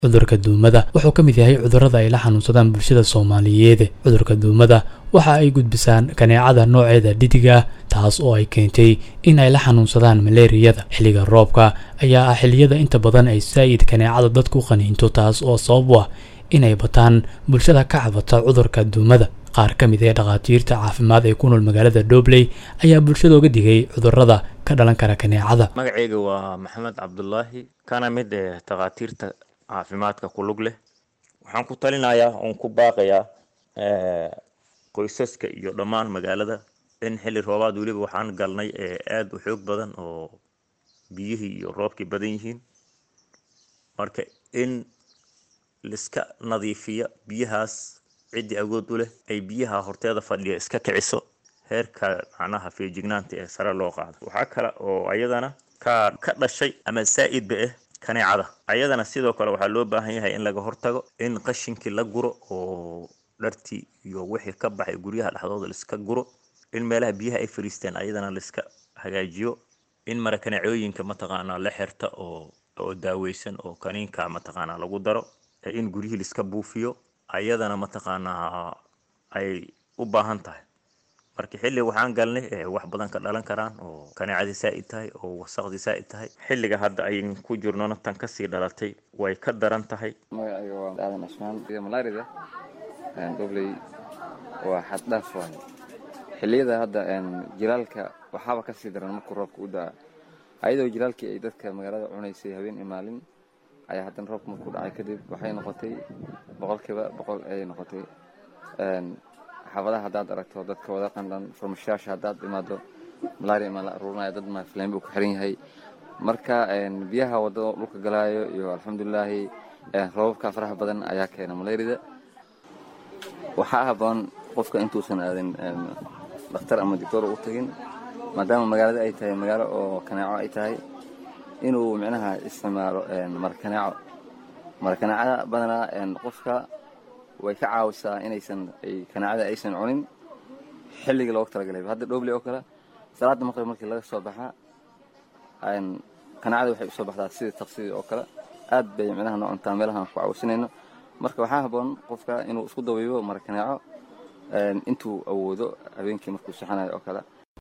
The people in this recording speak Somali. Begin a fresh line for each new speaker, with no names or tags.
cudurka duumada wuxuu ka mid yahay cudurrada ay la xanuunsadaan bulshada soomaaliyeed cudurka duumada waxa ay gudbisaan kaneecada nooceeda dhitiga taas oo ay keentay in ay la xanuunsadaan maleeriyada xilliga roobka ayaa ah xilliyada inta badan ay saa'id kaneecada dadku qaniinto taas oo sabab u ah inay bataan bulshada ka cabata cudurka duumada qaar ka mid ee dhakhaatiirta caafimaad ee ku nool magaalada dhobley ayaa bulshada uga digay cudurrada ka dhalan kara kaneecada
magacayga waa maxamed cabdulaahi kana mid ee takhaatiirta caafimaadka ku lug leh waxaan ku talinayaa oon ku baaqayaa qoysaska iyo dhammaan magaalada in xilli roobaad weliba waxaan galnay ee aada u xoog badan oo biyihii iyo roobkii badan yihiin marka in liska nadiifiya biyahaas ciddii awood u leh ay biyaha horteeda fadhiya iska kiciso heerka macnaha feejignaanta ee sare loo qaado waxaa kale oo ayadana ka ka dhashay ama saa'idba ah kaneecada ayadana sidoo kale waxaa loo baahan yahay in laga hortago in qashinkii la guro oo dhartii iyo wixii ka baxay guryaha dhexdooda laiska guro in meelaha biyaha ay fariisteen ayadana laiska hagaajiyo in mara kaneecooyinka mataqaanaa la xirta oo oo daaweysan oo kaniinka mataqaanaa lagu daro in guryihii laiska buufiyo ayadana mataqaanaa ay u baahan tahay marka xilli waxaan galnay wax badan ka dhalan karaan oo kaneecadii saa'id tahay oo wasaqdii saa'id tahay xilliga hadda ayn ku jirnona tan kasii dhalatay way ka daran tahay
magacayga waa aadan cusmaan malaarida dobley waa xad dhaaf waaye xilliyada hadda jilaalka waxaaba kasii daran markuu roobka u daa ayadoo jilaalkii ay dadka magaalada cunaysay habeen iyo maalin ayaa haddana roobka markuu dhacay kadib waxay noqotay boqolkiiba boqol ayay noqotay xaafadaha haddaad aragto dadka wada qandhan farmashayaasha haddaad imaado malaria ma la aruurinaya dad ma filayn buu ku xiran yahay marka biyaha wadada dhulka galaayo iyo alxamdulilaahi roobabka faraha badan ayaa keena malaarida waxaa haboon qofka intuusan aadin dhakhtar ama doctor u tagin maadaama magaalada ay tahay magaalo oo kaneeco ay tahay inuu micnaha isticmaalo marakaneeco marakaneecada badanaa qofka way ka caawisaa inaysan kaneecada aysan cunin xilligii loogu talagalay hadda dhobley oo kale salaada maqrib markii laga soo baxaa kaneecada waxay usoo baxdaa sidii taqsidii oo kale aad bay micnaha noo cuntaa meelahaan ku caawisanayno marka waxaa haboon qofka inuu isku dabiibo marakaneeco intuu awoodo habeenkii markuu saxanayo oo kale